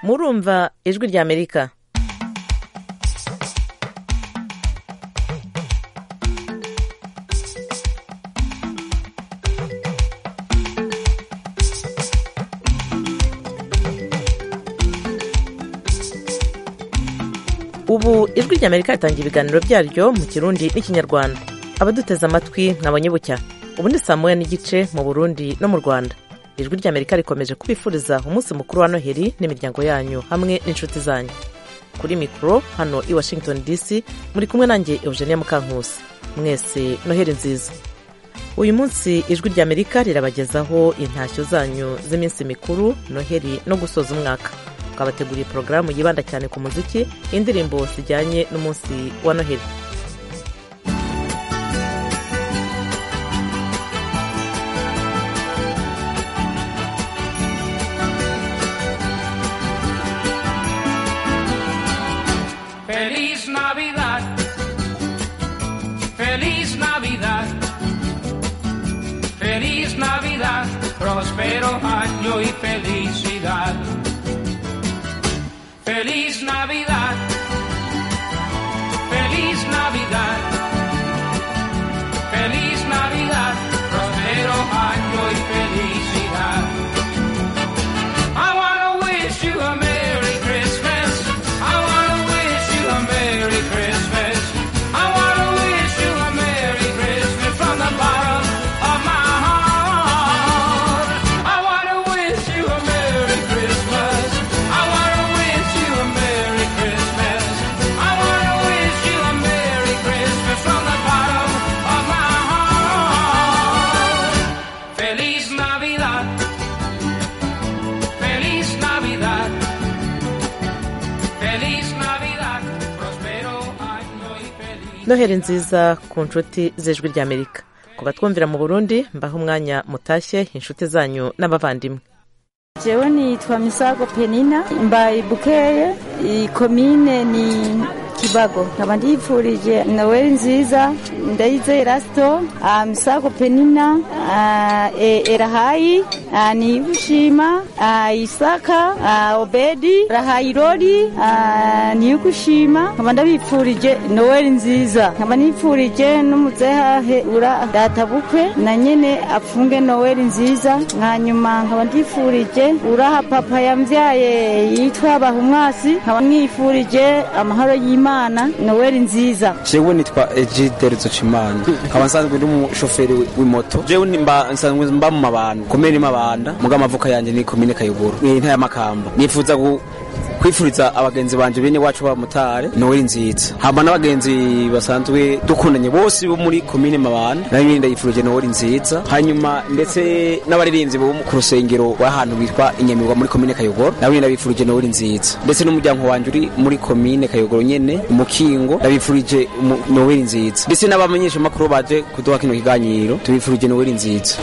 murumva ijwi rya amerika ubu ijwi rya amerika ritangira ibiganiro byaryo mu kirundi n'ikinyarwanda abaduteze amatwi nkabanyabucya ubu ni saa moya n'igice mu burundi no mu rwanda ijwi rya amerika rikomeje kubifuriza umunsi mukuru wa noheli n'imiryango yanyu hamwe n'inshuti zanyu kuri mikoro hano i washington dc muri kumwe nanjye eugenia mukankusi mwese noheli nziza uyu munsi ijwi rya amerika rirabagezaho intashyo zanyu z'iminsi mikuru noheli no gusoza umwaka twabateguriye porogaramu yibanda cyane ku muziki indirimbo zijyanye n'umunsi wa noheli Feliz Navidad, feliz Navidad, feliz Navidad, próspero año y felicidad. Feliz Navidad, feliz Navidad, feliz Navidad, próspero año y felicidad. I wanna wish you a Merry Christmas. I wanna wish you a Merry Christmas. I wanna wish you a Merry Christmas from the bottom of my heart. I wanna wish you a Merry Christmas. I wanna wish you a Merry Christmas. I wanna wish you a Merry Christmas from the bottom of my heart. Feliz Navidad. Feliz Navidad. Feliz Navidad. Prospero año y feliz. noheli nziza ku nshuti z'ijwi rya amerika ku batwumvira mu burundi mbaho umwanya mutashye inshuti zanyu n'abavandimwe jewe nitwa misago penina mbaye bukeye iyi komine ni kibago nkaba ndiyipfurije noweli nziza ndayizeye rasito ah, misago penina ah, e- erahayi ah, niyigushima ah, isaka ah, obedi rahayi rori ah, niyigushima nkaba ndabipfurije noweli nziza nkaba nipfurije n'umuzehahe ura databukwe na nyene apfunge noweli nziza hanyuma nkaba ndifurije uraha papa yamvyaye yitwa bahumwasi nkaba mwifurije amahoro y'imana noweli nziza jewe nitwa egide ruzucimana nkaba nsanzwe ndi umushoferi wi- w'imoto jewe ni- mba- nsanzwe mba mu mabanda komine mabanda muga amavuka yanjye ni komine kayogoro ni intara y'amakamba nifuza gu- kwifuriza abagenzi banje bene wacu b'abamotari noweli nziza hamba n'abagenzi basanzwe dukundanye bose bo muri komine mabanda nayo nyine ndayifurije noweli nziza hanyuma ndetse n'abaririmbyi bo ku rusengero w'ahantu bitwa inyamirwa muri komine kayogoro nabo nyine ndabifurije noweli nziza ndetse n'umuryango wanjye uri muri komine kayogoro nyene umukingo ndabifurije umu- noweli nziza ndetse n'abamenyeshamakuru baje kuduha kino kiganiro tubifurije noweli nziza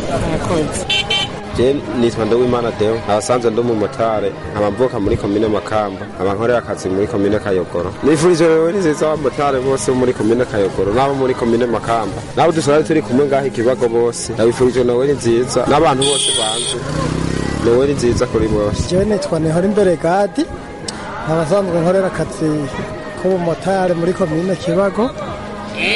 Je nitwa Ndowimana Deo abasanzwe ndi umumotari nkaba mvuka muri komine Makamba nkaba nkorera akazi muri komine Kayogoro nifurije rero nziza abamotari bose bo muri komine Kayogoro n'abo muri komine Makamba n'abo dusanzwe turi kumwe ngaho ikibago bose ndabifurije noweli nziza n'abantu bose banze noweli nziza kuri bose jewe nitwa nihora imbere gadi abasanzwe nkorera akazi k'ubumotari muri komine kibago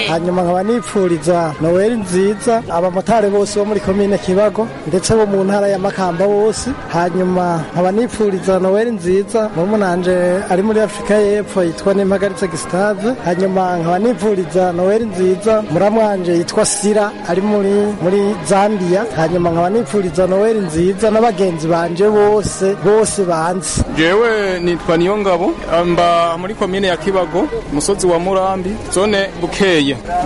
hanyuma nkaba nipfuriza noweli nziza abamotari bose bo muri komine kibago ndetse bo mu ntara ya makamba bose hanyuma nkaba nipfuriza noweli nziza murumuna ari muri afurika y'epfo yitwa n'impagaritse gisitave hanyuma nkaba nipfuriza noweli nziza muramwanje yitwa sira ari muri muri zambia hanyuma nkaba nipfuriza noweli nziza n'abagenzi banje bose bose banzi jewe nitwa niyongabo mba muri komine ya kibago umusozi wa murambi zone bukeye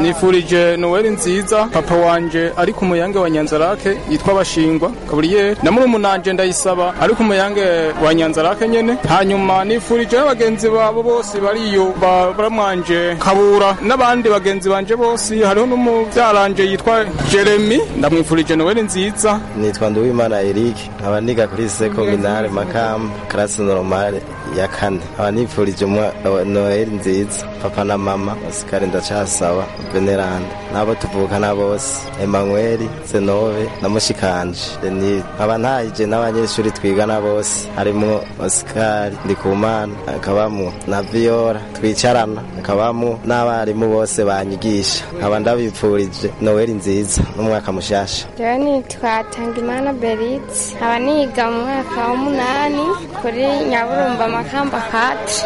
nifurije noweli nziza papa wanje ari ku muyange wa nyanzarake yitwa bashingwa gaburiyeri na murumunanje ndayisaba ari ku muyange wa nyanzarake nyene hanyuma nifurije n'abagenzi babo bose bariyo ba- baramwanje kabura n'abandi bagenzi banje bose hariho n'umubyaranje yitwa jeremi ndamwifurije noweli nziza nitwa Nduwimana Eric nkaba niga kuri sekominare Makamba karasi normale ya kane nkaba nifurije umwa- noheli nziza papa na mama osikari ndacasaba veneranda n'abo tuvukana bose emanweli senove na mushikanje denide nkaba ntahije n'abanyeshuri twigana bose harimo osikari ndikumana hakabamo na viyora twicarana hakabamo n'abarimu bose banyigisha nkaba ndabipfurije noheli nziza n'umwaka mushasha rero nitwa tangimana beritse nkaba niga mu mwaka w'umunani kuri nyaburumba makamba kati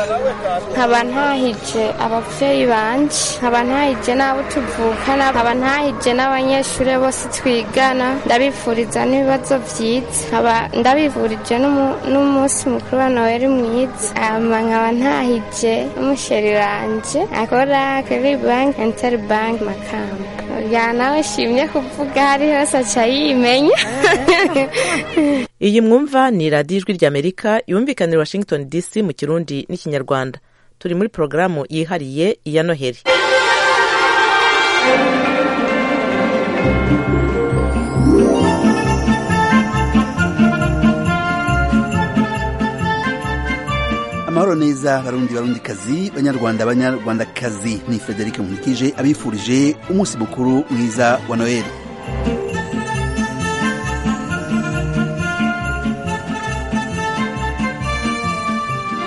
nkaba ntahije ababyeyi banje nkaba ntahije n'abo tuvukana nkaba ntahije n'abanyeshuri bose twigana ndabifuriza n'ibibazo byiza nkaba ndabifurije n'umu- n'umunsi mukuru wa noheli mwiza ama nkaba ntahije n'umusheri ranje akora kuri banki interi banki makamba bya nawe shimye kuvuga hari hose aca yimenya iyi mwumva ni radiyo ijwi ry'amerika yumvikanira washington dc mu kirundi n'ikinyarwanda turi muri porogaramu yihariye iya noheli amahoro neza barundi barundikazi banyarwanda banyarwandakazi ni frederic nkurikije abifurije umunsi mukuru mwiza wa noheli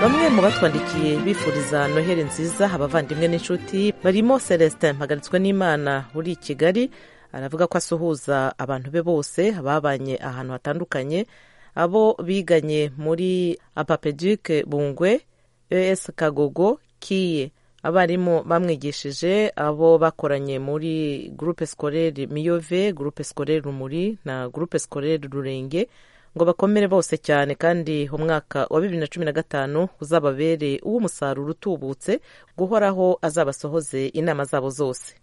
bamwe mu batwandikiye bifuriza noheli nziza abavandimwe n'inshuti barimo celestin mpagaritswe n'imana uri i kigali aravuga ko asuhuza abantu be bose babanye ahantu hatandukanye abo biganye muri apapeduke bungwe es kagogo kiye abarimu bamwigishije abo bakoranye muri gurupe sikorere miyove gurupe sikorere rumuri na gurupe sikorere rurenge ngo bakomere bose cyane kandi umwaka wa bibiri na cumi na gatanu uzababere uw'umusaruro utubutse guhoraho azabasohoze inama zabo zose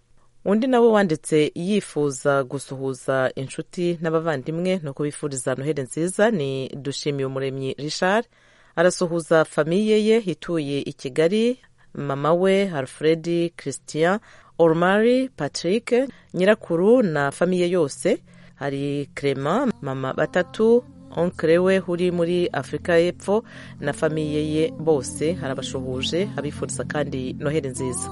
undi nawe wanditse yifuza gusuhuza inshuti n'abavandimwe no kubifuriza noheli nziza ni dushimiye umuremyi richard arasuhuza famiye ye ituye i kigali mama we alfred christian ormari patrick nyirakuru na famiye yose hari Clement mama batatu onkere we uri muri afurika y'epfo na famiye ye bose harabashuhuje abifuriza kandi noheli nziza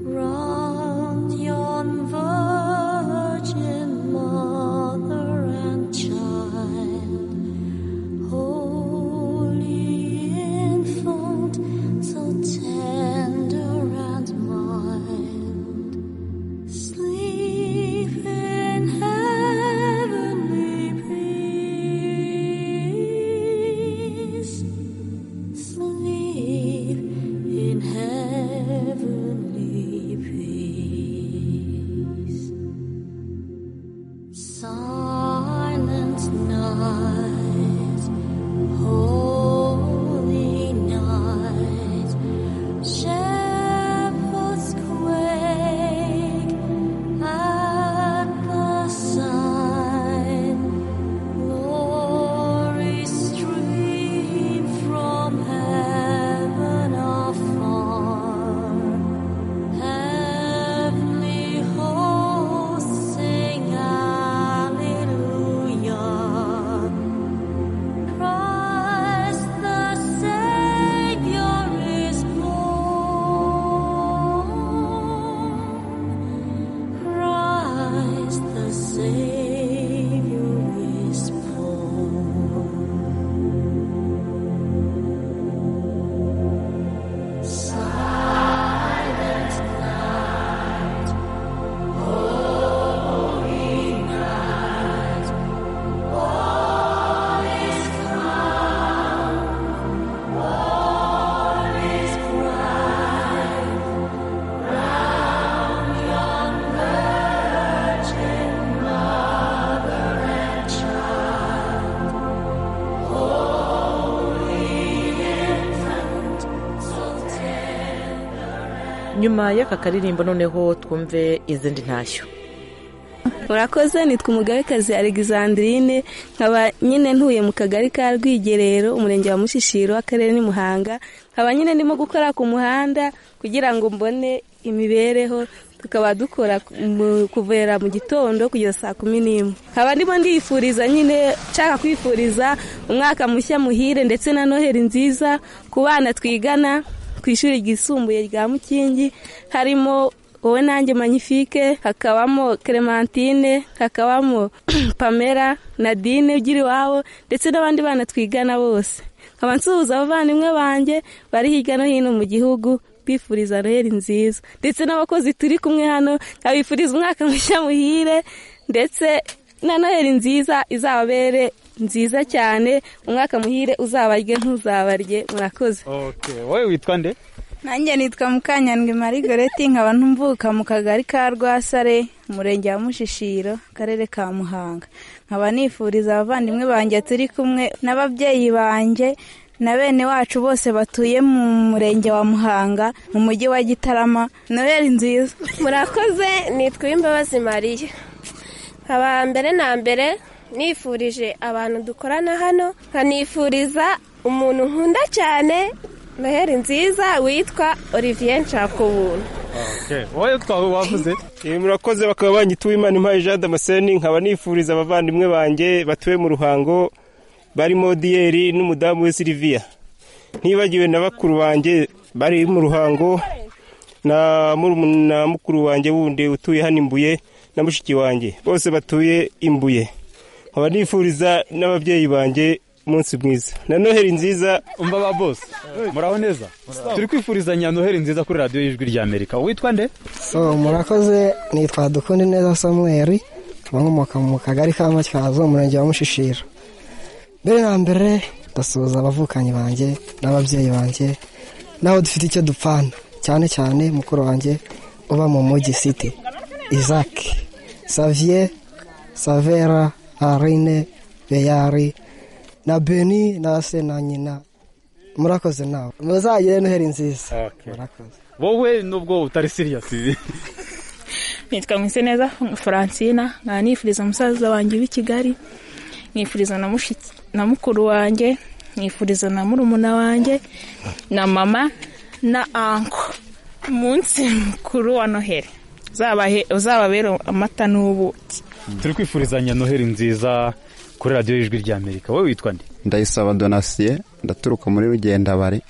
Round yon virgin mother and child, holy infant, so tender and mild, sleep in heavenly peace, sleep in heavenly peace. Silent night, holy night, shepherds quake at the sign. Glory stream from heaven afar. Heavenly hosts sing hallelujah. Christ the Savior is born. Christ the Savior is born. Silent night, holy night. All is calm, all is bright. Round yon virgin mother and child, holy infant, so tender nyuma y'aka karirimbo noneho twumve izindi ntashyo murakoze nitwa umugabekazi alexandrine nkaba nyine ntuye mu kagari ka rwigerero umurenge wa mushishiro akarere ni muhanga nkaba nyine ndimo gukora ku muhanda kugira ngo mbone imibereho tukaba dukora mu- kuvera mu gitondo kugeza saa kumi n'imwe nkaba ndimo ndifuriza nyine nshaka kwifuriza umwaka mushya muhire ndetse na noheri nziza ku bana twigana ku ishuri ryisumbuye rya mukingi harimo wowe nanjye manifike hakabamo clementine hakabamo pamela nadine ugira iwabo ndetse n'abandi bana twigana bose nkaba nsuhuza abavandimwe banjye bari hirya no hino mu gihugu bifuriza noheri nziza ndetse n'abakozi turi kumwe hano nkabifuriza umwaka mushya muhire ndetse na noheri nziza izababere nziza cyane umwaka muhire uzabarye ntuzabarye murakoze wowe witwa nde nanjye nitwa mukanyandwi marie goreti nkaba ntumvuka mu kagari ka rwasare umurenge wa mushishiro akarere ka muhanga nkaba nifuriza abavandimwe banjye turi kumwe n'ababyeyi banjye na bene wacu bose batuye mu murenge wa muhanga mu mujyi wa gitarama noheli nziza murakoze nitwa uwimbabazi mariya nkaba mbere na mbere nifurije abantu dukorana hano nkanifuriza umuntu nkunda cyane noheri nziza witwa olivier nshakubuntu wowe twawe wavuze murakoze bakaba banyita uwimana impaye jean damascene nkaba nifuriza abavandimwe banjye batuye mu ruhango barimo diyeri n'umudamu we siliviya ntibagiwe na bakuru banjye bari mu ruhango na murumuna- na mukuru wanjye wundi utuye hano imbuye na mushiki wanjye bose batuye imbuye nkaba nifuriza n'ababyeyi banjye umunsi mwiza na noheri nziza umva ba bose muraho neza turi kwifurizanya noheri nziza kuri radiyo y'ijwi rya amerika witwa nde so murakoze nitwa dukunde neza samuel nkaba nkomoka mu kagari ka matyazo umurenge wa mushishiro mbere na mbere ndasuhuza abavukanyi banjye n'ababyeyi banjye naho dufite icyo dupfana cyane cyane mukuru wanjye uba mu mujyi city isaac savier savera arine beyari na beni na se na nyina murakoze nawe muzagire noheri nziza murakoze wowe nubwo utari siriyasi nitwa mwiseneza francina nkaba nifuriza umusaza wanjye w'i kigali nifuriza na mushiki na mukuru wanjye nifuriza na murumuna wanjye na mama na anko umunsi mukuru wa noheli uzabahe- uzababere amata n'ubuki turi kwifurizanya noheri nziza kuri radiyo y'ijwi rya amerika wowe witwa nde ndayisaba donasiye ndaturuka muri rugendabari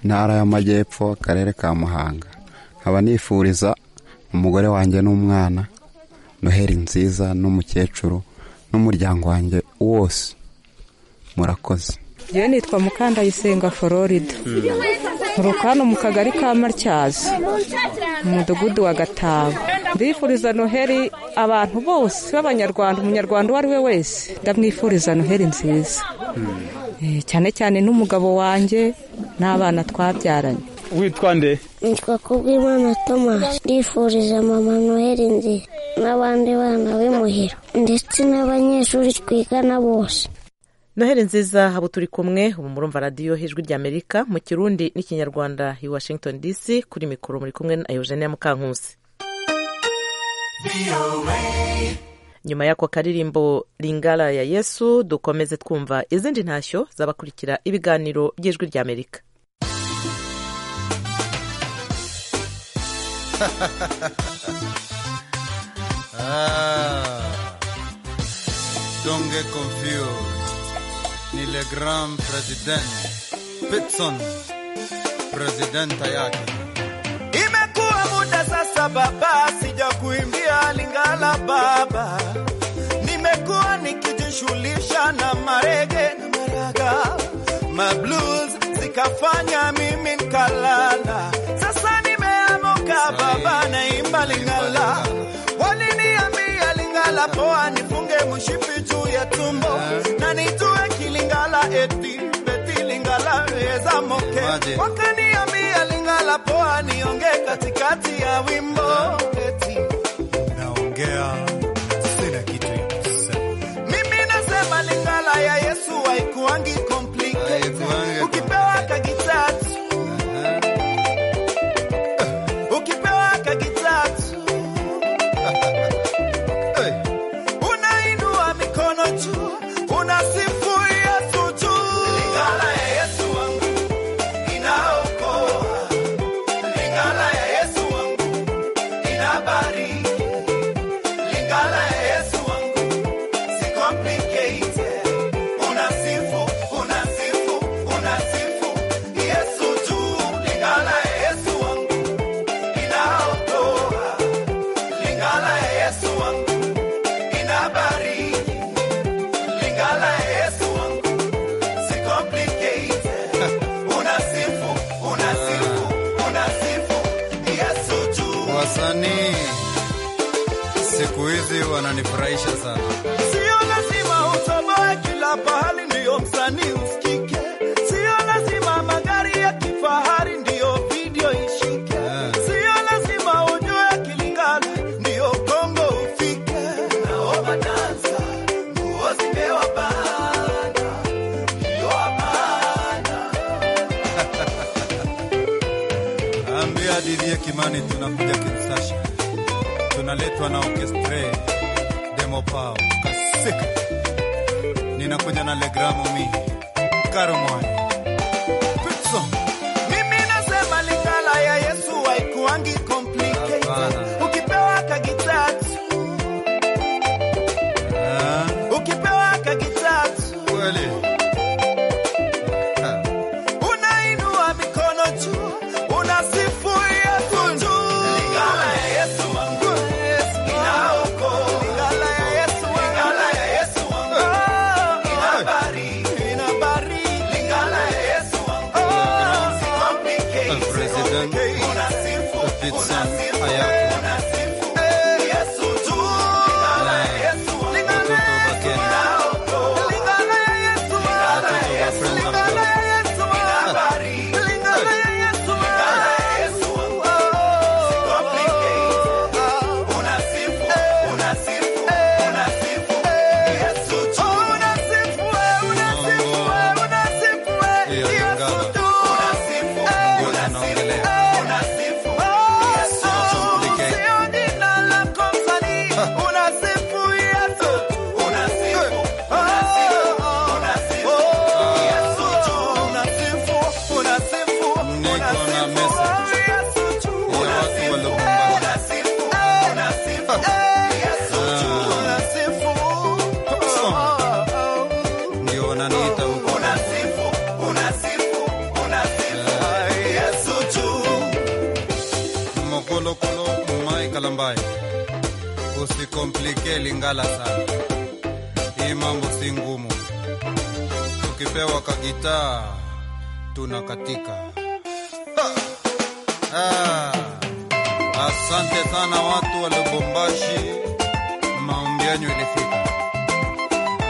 ntara y'amajyepfo akarere ka muhanga nkaba nifuriza umugore wanjye n'umwana noheri nziza n'umukecuru n'umuryango wanjye wose murakoze yewe nitwa mukandayisenga florida nturuka hano mu kagari ka matyazo mu mudugudu wa gatabo ndifuriza noheri abantu bose b'abanyarwanda umunyarwanda uwo ari we wese ndamwifuriza noheri nziza Eh, cyane cyane n'umugabo wanjye n'abana twabyaranye witwa nde nitwa kubw'imana tomasi ndifuriza mama noheli nziza n'abandi bana b'imuhira ndetse n'abanyeshuri twigana bose noheli nziza habo turi kumwe ubu murumva radiyo hejwi rya amerika mu kirundi n'ikinyarwanda i washington dc kuri mikoro muri kumwe na eugenia mukankusi nyuma y'ako karirimbo ringara ya yesu dukomeze twumva izindi ntashyo z'abakurikira ibiganiro by'ijwi rya amerika Ah, don't get confused. Ni le grand president Pitson presidenta yake. Imekuwa muda sasa baba, sija kuimbia Lingala baba, nimekuwa nikijishughulisha na marege na maraga, mablues zikafanya mimi nkalala. Sasa nimeamuka baba, naimba Lingala. Waliniambia Lingala poa, nifunge mshipi juu ya tumbo na nitue kilingala eti beti Lingala weza moke, Maje. wakaniambia Lingala poa, nionge katikati ya wimbo eti Naongea sina kitu ya kusema. mimi nasema Lingala ya Yesu haikuangi complicated, ukipewa kagitatu ukipewa kagitatu unainua mikono juu unasifu Yesu juu. Lingala ya Yesu wangu inaokoa, Lingala ya Yesu wangu hizi wananifurahisha sana. Sio lazima utoboe kila pahali ndiyo msanii usikike. Sio lazima magari ya kifahari ndiyo video ishike. Sio lazima ujue kilingana ndiyo Kongo ufike. Naomba dansa, nguo zimewabana, ndiyo amana. Ambia Didie Kimani tunakuja Kinshasa, tunaletwa na orchestre demo pao kasika, ninakuja na legramo mi karomwani So, mimi nasema lingala ya Yesu haikuangi complicated. Hapana. Ukipewa kagitatu ukipewa kagitatu kweli unainua mikono juu unasifu Yesu juu. Lingala ya Yesu wangu inaoko. Lingala ya Yesu wangu lingala ya Yesu wangu inabariki inabariki. Lingala ya Yesu wangu unakomplike president unasifu Pitson Ayako Yesu juu. Lingala ya Yesu wangu lingala ya Yesu inaoko. Lingala ya Yesu lingala ya Yesu lingala ya Yesu inabariki. Lingala ya Yesu lingala ya Yesu hiyo lingala ndio tunaongelea. Ndio wananiita huko mokolokolo Michael ambaye usikomplike lingala sana, hii mambo si ngumu. Tukipewa kagitaa tunakatika. Ha! Ah, asante sana watu wa Lubumbashi, maombi yanyu ilifika.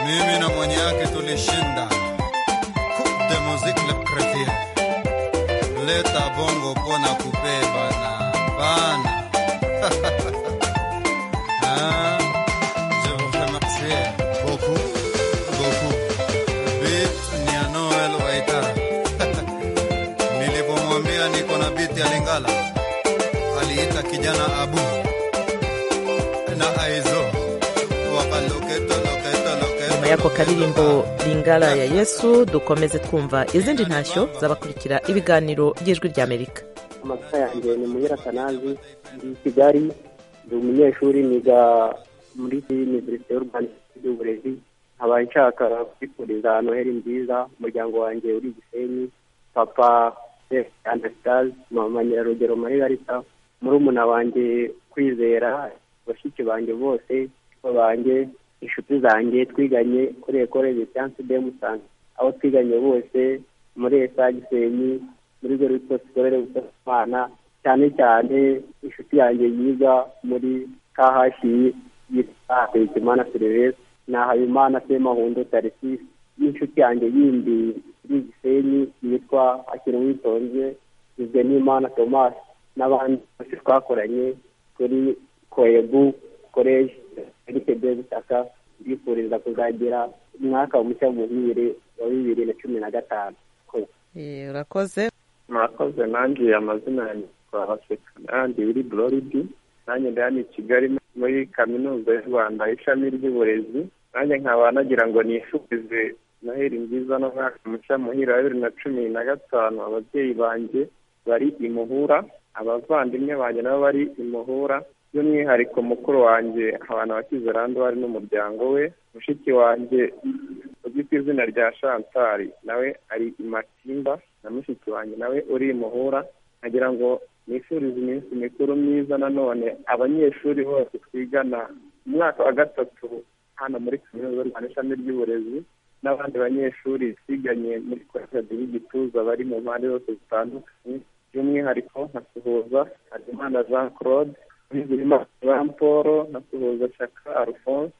Mimi na mwenye yake tulishinda Coupe de musique le Créfia. Leta bongo pona kupe bana bana. Ah, je vous remercie beaucoup, beaucoup. Bit ni ya Noel Waitara. Nilipomwambia niko na biti ya Lingala, aliita kijana Abu na Aizo wakaloketo loketo loketo nyuma y'ako karirimbo lingala ya yesu dukomeze twumva izindi ntashyo zabakurikira ibiganiro by'ijwi ry'amerika amazina yanjye ni muyera kanazi ndi i kigali ndi umunyeshuri niga muri iniverisite y'u rwanda y'uburezi nkaba nshaka kwifuriza noheli nziza umuryango wanjye uri i gisenyi papa andasitazi mama nyarugero marigarita murumuna wanjye kwizera bashiki banjye bose ba banjye inshuti zanjye twiganye kuri ekore bisiyansi de musanze aho twiganye bose muri esa gisenyi muri gorito sikorere gusasamana cyane cyane inshuti yanjye yiga muri kahashi yitwa Hakizimana serivisi na habimana sema hundo tarisisi n'inshuti yanjye yindi iri gisenyi yitwa akiri witonze izwe n'imana tomasi n'abandi bose twakoranye kuri koyebu koleji erike de butaka bifuriza kuzagira umwaka mushya muhire wa bibiri na cumi na gatanu urakoze murakoze nanjye amazina yanjye kwa baseka nanjye wiri bororidi nanjye ndani i kigali muri kaminuza y'u rwanda ishami ry'uburezi nanjye nkaba nagira ngo nifurize noheli nziza n'umwaka mushya muhira wa bibiri na cumi na gatanu ababyeyi banjye bari imuhura abavandimwe banjye nabo bari imuhura by'umwihariko mukuru wanjye abantu bakizerandu bari n'umuryango we mushiki wanjye uzwi ku izina rya shantari nawe ari imatimba na mushiki wanjye nawe uri imuhura nkagira ngo nifurize iminsi mikuru myiza nanone abanyeshuri bose twigana mu mwaka wa gatatu hano muri kaminuza y'u rwanda ishami ry'uburezi n'abandi banyeshuri twiganye muri kwesedi y'igituza bari mu mpande zose zitandukanye by'umwihariko nkasuhuza harimana jean claude Bizimana Jean Paul na Suhuza Shaka Alphonse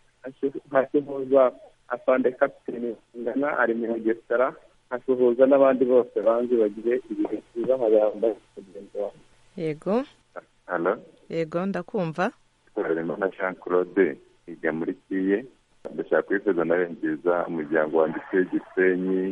nka Suhuza Afande Kapiteni Ngana ari mu Bugesera nkasuhuza n'abandi bose banzi bagire ibihe byiza nkabamba mugenzi wawe yego hano yego ndakumva harimo na jean claude ijya muri kiye ndashaka kwifuza nawe nziza umuryango wanjye utuye gisenyi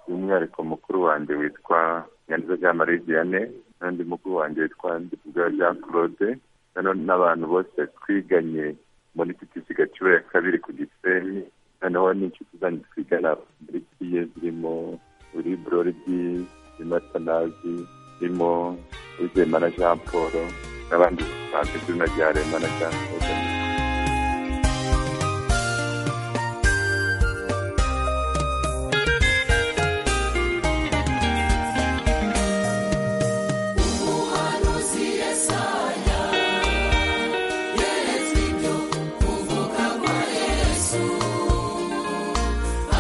by'umwihariko mukuru wanjye witwa nyanza jean marie diane n'undi mukuru wanjye witwa ndivuga jean claude noneho n'abantu bose twiganye muri ttc gaciwe ya kabiri ku gisenyi noneho n'inshuti zanyu twigana muri kiye zirimo uri bororidi zirimo atanazi zirimo uzema na jean paul n'abandi basanzwe izina rya rema na jean paul Umuhanuzi Yesaya yeretswe ibyo kuvuka kwa Yesu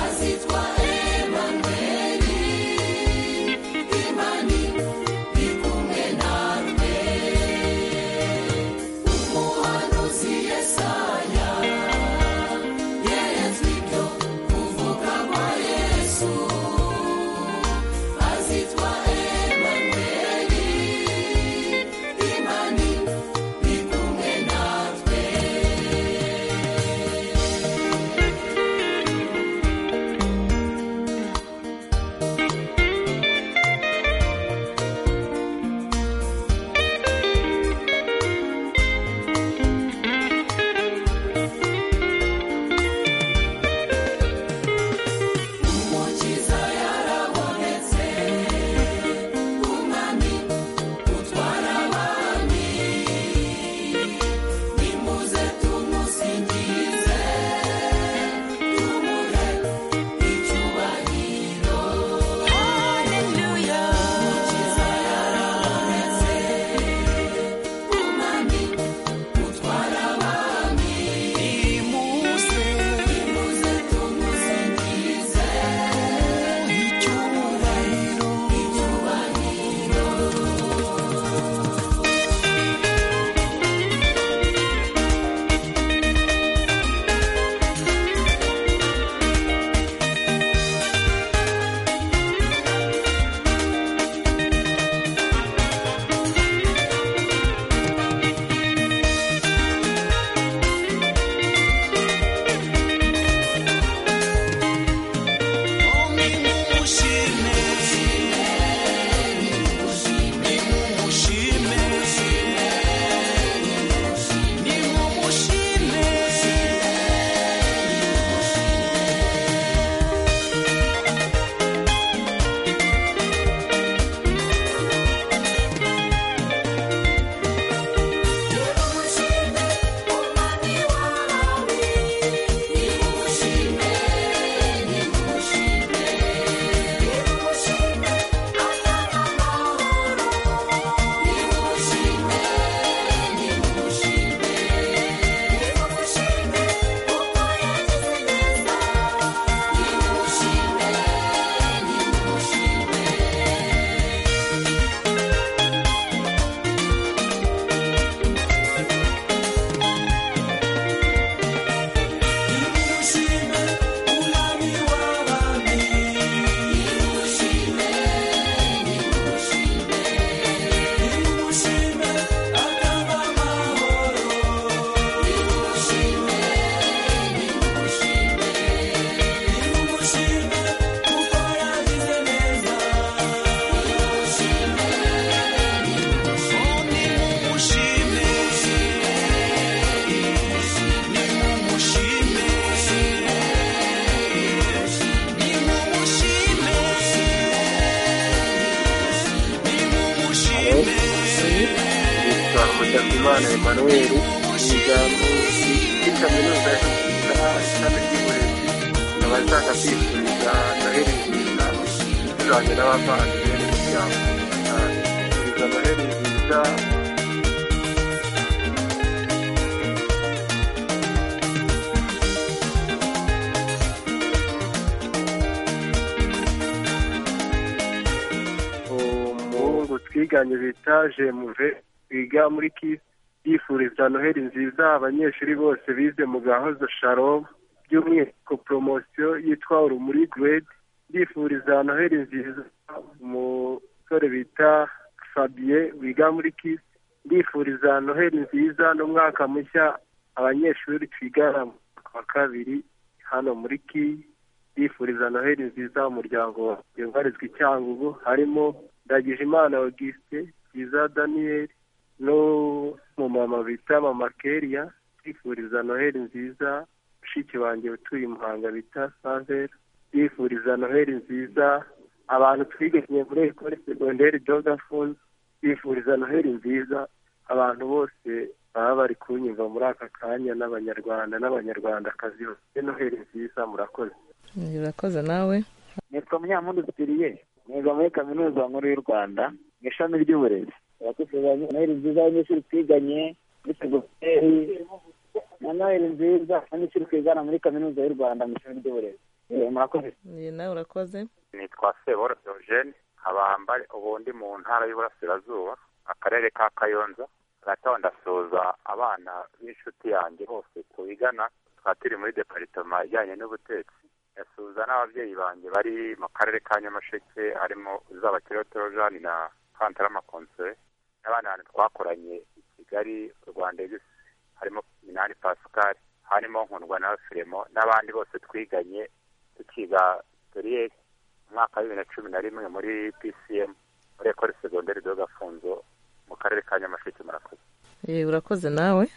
azitwa Emanweri imani iri kumwe natwe Umuhanuzi Yesaya yeretswe ibyo kuvuka kwa Yesu azitwa Emanweri imani ni kumwe natwe umukiza yarabonetse umwami utwara abami nimuze tumusingize tumuhe icyubahiro haleluya umukiza yarabonetse umwami utwara abami nimuze nimuze tumusingize tumuhe icyubahiro icyubahiro yitwa Mutakimana Emmanuel yiga muri kaminuza y'Ubutabera ishami ry'uburezi nkaba nshaka kwifuriza noheli nziza tuzanye n'abavandimwe n'imiryango kwifuriza noheli nziza umuhungu twiganye bita jemuve wiga muri kisi yifuriza noheli nziza abanyeshuri bose bize mu gahozo sharom by'umwihariko poromosiyo yitwa urumuri grade ndifuriza noheli nziza umusore bita fabien wiga muri kisi ndifuriza noheli nziza n'umwaka mushya abanyeshuri twigana mu mwaka wa kabiri hano muri kiyi ndifuriza noheli nziza umuryango wanjye ubarizwa i cyangugu harimo ndagijimana auguste byiza daniel n'umumama bita mama keria ndifuriza noheli nziza mushiki wanjye utuye i muhanga bita savera ndifuriza noheli nziza abantu twiganye muri ekole segonderi jogafoni ndifuriza noheli nziza abantu bose baba bari kunyumva muri aka kanya n'abanyarwanda n'abanyarwandakazi bose noheli nziza murakoze urakoze nawe nitwa munyamuntu sipiriye niga muri kaminuza nkuru y'u rwanda mu ishami ry'uburezi urakoze noheli nziza abanyeshuri twiganye muri segonderi na noheli nziza abanyeshuri twigana muri kaminuza y'u rwanda mu ishami ry'uburezi Eh, murakoze Iyi nawe urakoze nitwa sebora eugene abamba ubundi mu ntara y'uburasirazuba akarere ka kayonza hagataho ndasuhuza abana b'inshuti yanjye bose twigana tukaba turi muri deparitoma ijyanye n'ubutetsi ndasuhuza n'ababyeyi banjye bari mu karere ka nyamasheke harimo uzabakirotoro jani na kantarama konsere n'abandi bantu twakoranye i kigali u rwanda egisi harimo minani pascal harimo nkundwa na firemo n'abandi bose twiganye tukiga turiyeri umwaka wa bibiri na cumi na rimwe muri pcm muri ekore segonderi do gafunzo mu karere ka nyamasheke murakoze Eh, urakoze nawe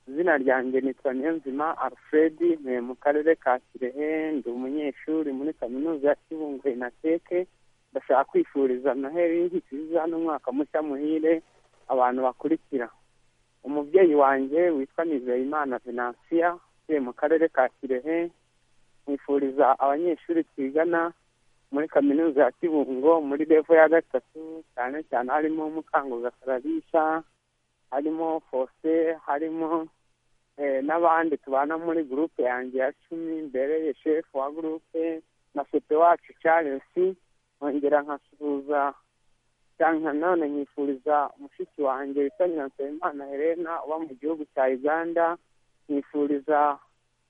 izina ryanjye nitwa niyonzima alfred ntuye mu karere ka kirehe ndi umunyeshuri muri kaminuza ya kibungo inateke ndashaka kwifuriza noheli nziza n'umwaka mushya muhire abantu bakurikira umubyeyi wanjye witwa nizeyimana venansiya utuye mu karere ka kirehe nkwifuriza abanyeshuri twigana muri kaminuza ya kibungo muri revo ya gatatu cyane cyane harimo mukanguga karabisha harimo fose harimo eh, n'abandi tubana muri gurupe yanjye ya cumi mbereye shefu wa gurupe na sope wacu carensi nkongera nkasuhuza cyane nanone nkifuriza mushiki wanjye witwa nyiransoyimana helena uba mu gihugu cya uganda nkifuriza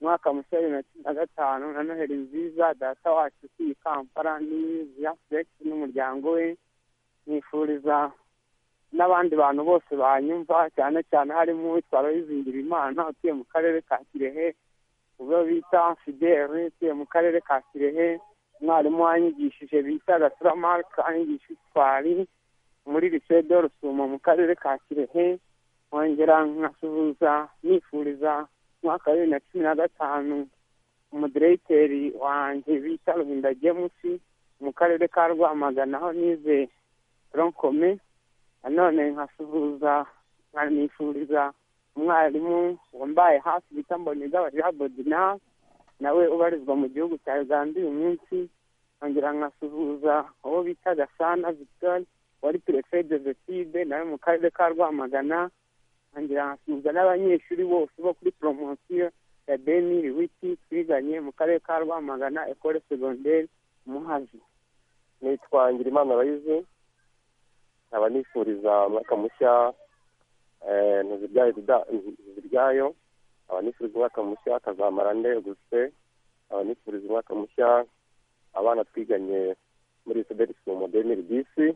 umwaka mushya wa bibiri na cumi na gatanu na noheli nziza data wacu utuye i kampala n'iya furegisi n'umuryango we nkifuriza n'abandi bantu bose banyumva cyane cyane harimo uwitwa Royizingira Imana utuye mu karere ka Kirehe ubwo bita Fidele utuye mu karere ka Kirehe umwarimu wanyigishije bita Gasura Mark anyigisha itwari muri Lycée de Rusumo mu karere ka Kirehe nkongera nkasuhuza nifuriza umwaka wa bibiri na cumi na gatanu umudiregiteri wanjye bita Ruhinda James mu karere ka Rwamagana aho nize ronkome nanone nkasuhuza nkanifuriza umwarimu wambaye hafi bita mbonigaba jabodina nawe ubarizwa mu gihugu cya uganda uyu munsi nkongera nkasuhuza uwo bita gasana victor wari perefe de vetide nawe mu karere ka rwamagana nkongera nkasuhuza n'abanyeshuri bose bo kuri poromosiyo ya beni riwiti twiganye mu karere ka rwamagana ekole segonderi muhazi nitwa ngirimana abayize nkaba nifuriza umwaka mushya eh, ntuzibyaye guda- ntuzibyayo nkaba nifuriza umwaka mushya akazamara ndeguse nkaba nifuriza umwaka mushya abana twiganye muri soderi mu demiri disi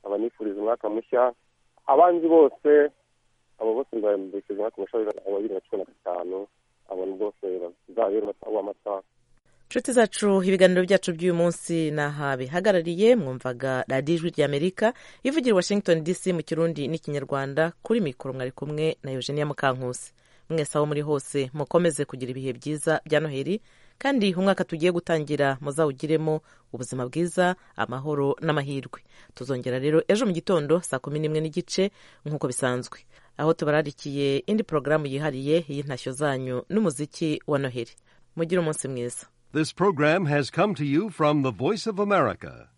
nkaba nifuriza umwaka mushya abanzi bose abo bose mbifuriza umwaka mushya wa bibiri na cumi na gatanu abantu bose bazabeho amata inshuti zacu ibiganiro byacu by'uyu munsi ni aha bihagarariye mwumvaga radiyo ijwi ry'amerika ivugira i washington dc mu kirundi n'ikinyarwanda kuri mikoro mwari kumwe na eugenia mukankusi mwese aho muri hose mukomeze kugira ibihe byiza bya noheli kandi umwaka tugiye gutangira muzawugiremo ubuzima bwiza amahoro n'amahirwe tuzongera rero ejo mu gitondo saa kumi n'imwe n'igice nk'uko bisanzwe aho tubararikiye indi porogaramu yihariye y'intashyo zanyu n'umuziki wa noheli mugire umunsi mwiza This program has come to you from the Voice of America,